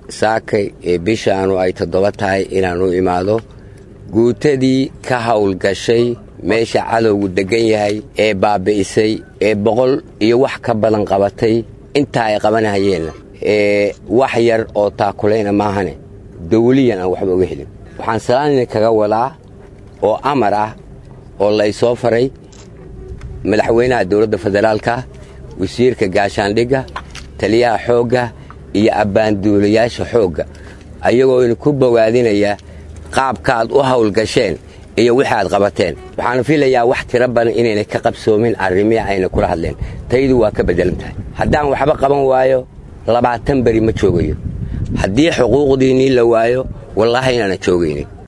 saakay ee bishaanu ay toddoba tahay inaan u imaado guutadii ka howlgashay meesha cadowgu deggan yahay ee baabbi'isay ee boqol iyo wax ka badan qabatay intaa ay qabanahayeenna ee wax yar oo taakulayna maahane dawliyan aan waxba uga helin waxaan salaanina kaga wadaa oo amar ah oo laysoo faray madaxweynaha dowladda federaalka wasiirka gaashaandhigga taliyaha xoogga iyo abbaanduulayaasha xoogga ayagoo ina ku bogaadinaya qaabkaaad u howlgasheen iyo wixi aad qabateen waxaana filayaa wax tiro badan inaynay ka qabsoomin arrimihii ayna kula hadleen taydu waa ka beddelan tahay haddaan waxba qaban waayo labaatan beri ma joogayo haddii xuquuqdiinnii la waayo wallaahi inaana joogaynin